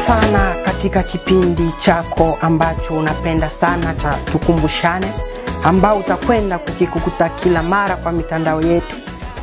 sana katika kipindi chako ambacho unapenda sana cha Tukumbushane, ambao utakwenda kukikukuta kila mara kwa mitandao yetu.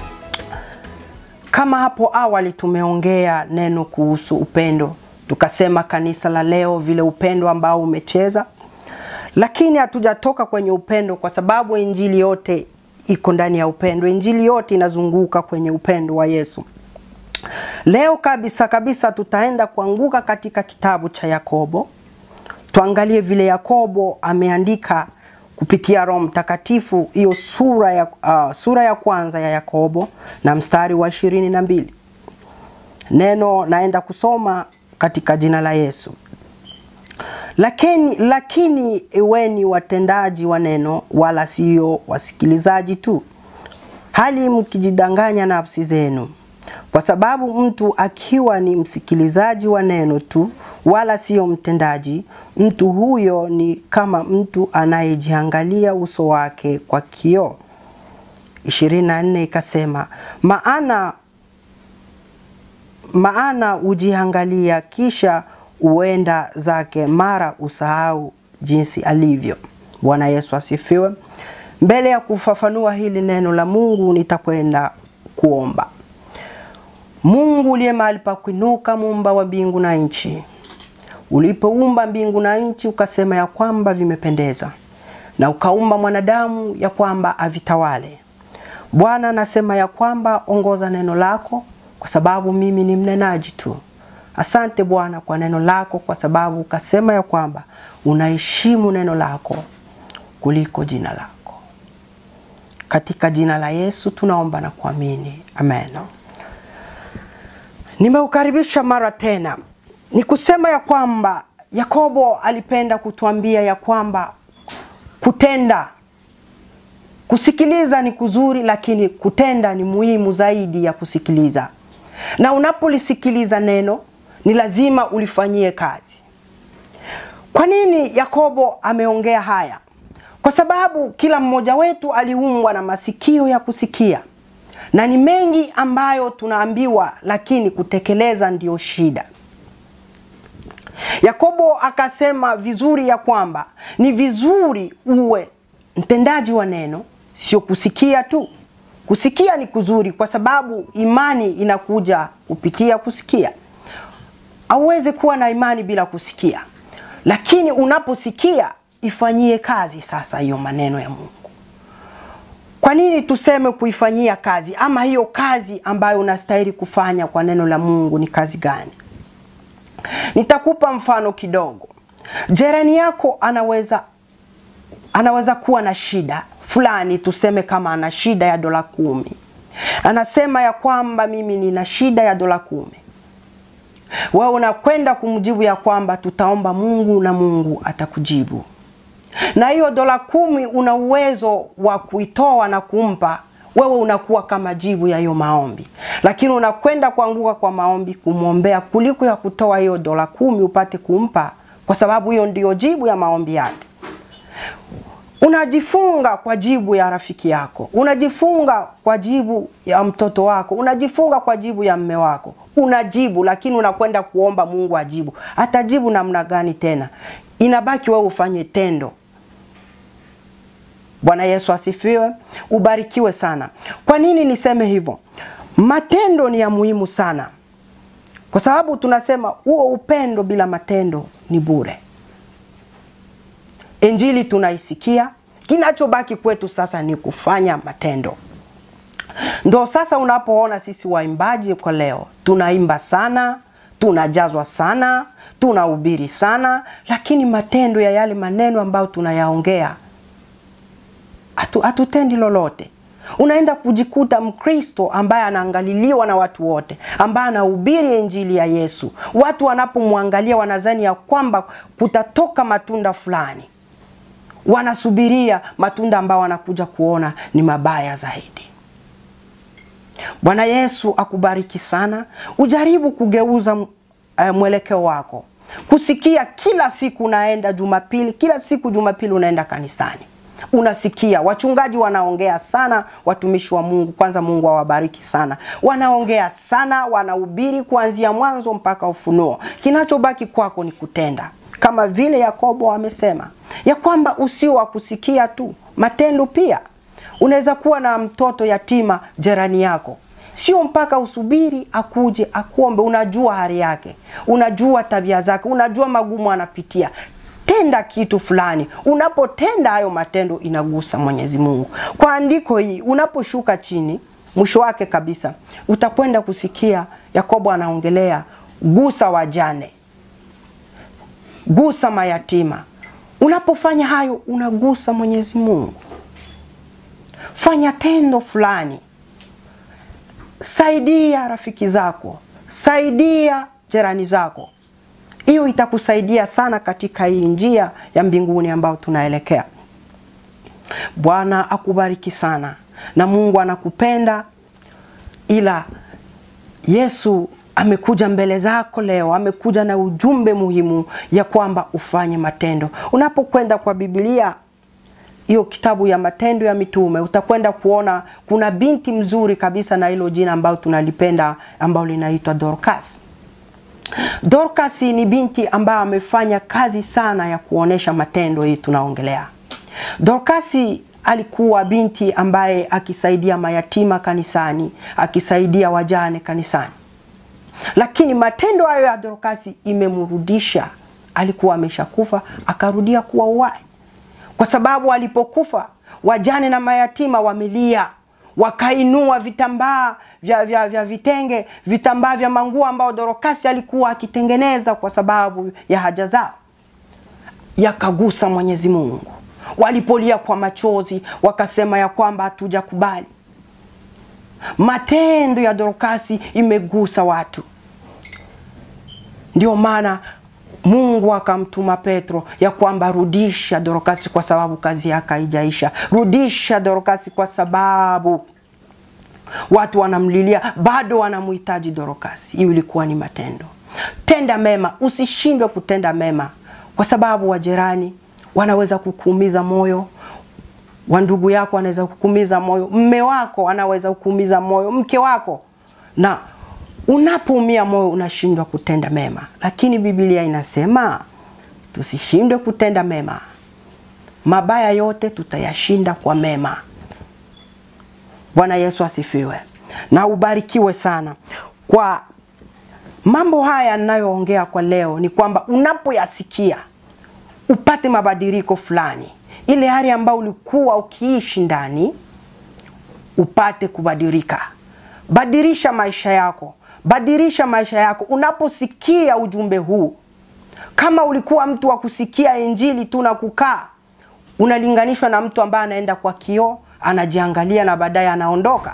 Kama hapo awali tumeongea neno kuhusu upendo, tukasema kanisa la leo vile upendo ambao umecheza, lakini hatujatoka kwenye upendo kwa sababu injili yote iko ndani ya upendo. Injili yote inazunguka kwenye upendo wa Yesu. Leo kabisa kabisa tutaenda kuanguka katika kitabu cha Yakobo, tuangalie vile Yakobo ameandika kupitia Roho Mtakatifu hiyo sura ya, uh, sura ya kwanza ya Yakobo na mstari wa ishirini na mbili. Neno naenda kusoma katika jina la Yesu. Lakini, lakini iweni watendaji wa neno, wala sio wasikilizaji tu, hali mkijidanganya nafsi zenu kwa sababu mtu akiwa ni msikilizaji wa neno tu wala sio mtendaji, mtu huyo ni kama mtu anayejiangalia uso wake kwa kioo. 24 ikasema, maana maana ujiangalia kisha uenda zake, mara usahau jinsi alivyo. Bwana Yesu asifiwe. Mbele ya kufafanua hili neno la Mungu, nitakwenda kuomba. Mungu uliye mahali pa kuinuka, muumba wa mbingu na nchi, ulipoumba mbingu na nchi ukasema ya kwamba vimependeza, na ukaumba mwanadamu ya kwamba avitawale. Bwana anasema ya kwamba ongoza neno lako, kwa sababu mimi ni mnenaji tu. Asante Bwana kwa neno lako, kwa sababu ukasema ya kwamba unaheshimu neno lako kuliko jina lako. Katika jina la Yesu tunaomba na kuamini, amen. Nimeukaribisha mara tena, ni kusema ya kwamba Yakobo alipenda kutuambia ya kwamba kutenda, kusikiliza ni kuzuri, lakini kutenda ni muhimu zaidi ya kusikiliza. Na unapolisikiliza neno ni lazima ulifanyie kazi. Kwa nini Yakobo ameongea haya? Kwa sababu kila mmoja wetu aliumbwa na masikio ya kusikia na ni mengi ambayo tunaambiwa, lakini kutekeleza ndiyo shida. Yakobo akasema vizuri ya kwamba ni vizuri uwe mtendaji wa neno, sio kusikia tu. Kusikia ni kuzuri, kwa sababu imani inakuja kupitia kusikia. Hauwezi kuwa na imani bila kusikia, lakini unaposikia ifanyie kazi sasa hiyo maneno ya Mungu. Kwa nini tuseme kuifanyia kazi? Ama hiyo kazi ambayo unastahili kufanya kwa neno la Mungu ni kazi gani? Nitakupa mfano kidogo. Jirani yako anaweza anaweza kuwa na shida fulani, tuseme kama ana shida ya dola kumi. Anasema ya kwamba mimi nina shida ya dola kumi. Wewe unakwenda kumjibu ya kwamba tutaomba Mungu na Mungu atakujibu na hiyo dola kumi una uwezo wa kuitoa na kumpa wewe, unakuwa kama jibu ya hiyo maombi, lakini unakwenda kuanguka kwa maombi kumwombea kuliko ya kutoa hiyo dola kumi upate kumpa, kwa sababu hiyo ndiyo jibu ya maombi yake. Unajifunga kwa jibu ya rafiki yako, unajifunga kwa jibu ya mtoto wako, unajifunga kwa jibu ya mme wako, unajibu, lakini unakwenda kuomba Mungu ajibu. Atajibu namna gani tena? Inabaki wewe ufanye tendo. Bwana Yesu asifiwe, ubarikiwe sana. Kwa nini niseme hivyo? Matendo ni ya muhimu sana, kwa sababu tunasema huo upendo bila matendo ni bure. Injili tunaisikia, kinachobaki kwetu sasa ni kufanya matendo. Ndo sasa unapoona sisi waimbaji kwa leo tunaimba sana, tunajazwa sana, tunahubiri sana, lakini matendo ya yale maneno ambayo tunayaongea hatutendi lolote. Unaenda kujikuta Mkristo ambaye anaangaliliwa na watu wote, ambaye anahubiri injili ya Yesu. Watu wanapomwangalia wanazani ya kwamba kutatoka matunda fulani, wanasubiria matunda ambayo wanakuja kuona ni mabaya zaidi. Bwana Yesu akubariki sana. Ujaribu kugeuza uh, mwelekeo wako, kusikia kila siku unaenda Jumapili, kila siku Jumapili unaenda kanisani unasikia wachungaji wanaongea sana, watumishi wa Mungu, kwanza Mungu awabariki sana, wanaongea sana, wanahubiri kuanzia mwanzo mpaka Ufunuo. Kinachobaki kwako ni kutenda, kama vile Yakobo amesema ya kwamba usio wa kusikia tu, matendo pia. Unaweza kuwa na mtoto yatima jirani yako, sio mpaka usubiri akuje akuombe. Unajua hali yake, unajua tabia zake, unajua magumu anapitia tenda kitu fulani. Unapotenda hayo matendo, inagusa Mwenyezi Mungu. Kwa andiko hii, unaposhuka chini, mwisho wake kabisa utakwenda kusikia Yakobo anaongelea gusa wajane, gusa mayatima. Unapofanya hayo, unagusa Mwenyezi Mungu. Fanya tendo fulani, saidia rafiki zako, saidia jirani zako hiyo itakusaidia sana katika hii njia ya mbinguni ambayo tunaelekea. Bwana akubariki sana, na Mungu anakupenda, ila Yesu amekuja mbele zako leo, amekuja na ujumbe muhimu ya kwamba ufanye matendo. Unapokwenda kwa Biblia hiyo kitabu ya Matendo ya Mitume utakwenda kuona kuna binti mzuri kabisa na hilo jina ambayo tunalipenda ambalo linaitwa Dorcas. Dorcas ni binti ambaye amefanya kazi sana ya kuonesha matendo hii tunaongelea. Dorcas alikuwa binti ambaye akisaidia mayatima kanisani, akisaidia wajane kanisani, lakini matendo hayo ya Dorcas imemrudisha. Alikuwa ameshakufa akarudia kuwa uhai, kwa sababu alipokufa wajane na mayatima wamelia wakainua vitambaa vya, vya, vya vitenge vitambaa vya manguo ambao Dorokasi alikuwa akitengeneza kwa sababu ya haja zao, yakagusa Mwenyezi Mungu. Walipolia kwa machozi, wakasema ya kwamba hatujakubali. Matendo ya Dorokasi imegusa watu, ndio maana Mungu akamtuma Petro ya kwamba rudisha Dorokasi kwa sababu kazi yake haijaisha. Rudisha Dorokasi kwa sababu watu wanamlilia, bado wanamhitaji Dorokasi. Hiyo ilikuwa ni matendo. Tenda mema, usishindwe kutenda mema, kwa sababu wajirani wanaweza kukuumiza moyo, wa ndugu yako anaweza kukuumiza moyo, mme wako anaweza kukuumiza moyo, mke wako na unapoumia moyo unashindwa kutenda mema, lakini Biblia inasema tusishindwe kutenda mema. Mabaya yote tutayashinda kwa mema. Bwana Yesu asifiwe na ubarikiwe sana. Kwa mambo haya ninayoongea kwa leo, ni kwamba unapoyasikia upate mabadiliko fulani, ile hali ambayo ulikuwa ukiishi ndani upate kubadilika. Badilisha maisha yako badilisha maisha yako unaposikia ujumbe huu. Kama ulikuwa mtu wa kusikia injili tu na kukaa, unalinganishwa na mtu ambaye anaenda kwa kioo anajiangalia na baadaye anaondoka.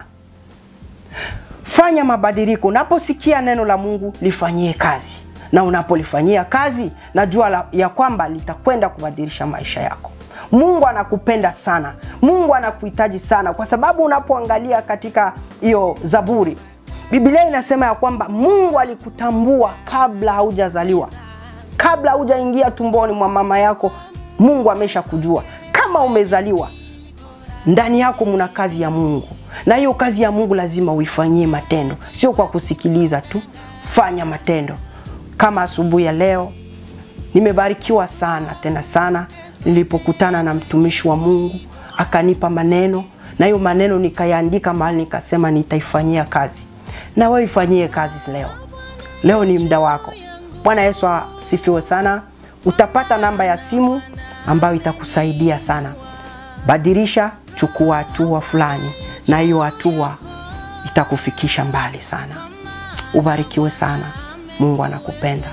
Fanya mabadiliko. Unaposikia neno la Mungu lifanyie kazi, na unapolifanyia kazi, najua la, ya kwamba litakwenda kubadilisha maisha yako. Mungu anakupenda sana, Mungu anakuhitaji sana, kwa sababu unapoangalia katika hiyo Zaburi Biblia inasema ya kwamba Mungu alikutambua kabla haujazaliwa, kabla haujaingia tumboni mwa mama yako. Mungu amesha kujua kama umezaliwa, ndani yako muna kazi ya Mungu, na hiyo kazi ya Mungu lazima uifanyie matendo, sio kwa kusikiliza tu. Fanya matendo. Kama asubuhi ya leo nimebarikiwa sana tena sana nilipokutana na mtumishi wa Mungu akanipa maneno, na hiyo maneno nikayaandika mahali, nikasema nitaifanyia kazi na wewe ifanyie kazi leo. Leo ni muda wako. Bwana Yesu asifiwe sana. Utapata namba ya simu ambayo itakusaidia sana. Badilisha, chukua hatua fulani, na hiyo hatua itakufikisha mbali sana. Ubarikiwe sana. Mungu anakupenda.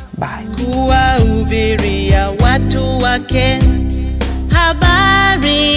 Bye. kuwahubiria watu wake habari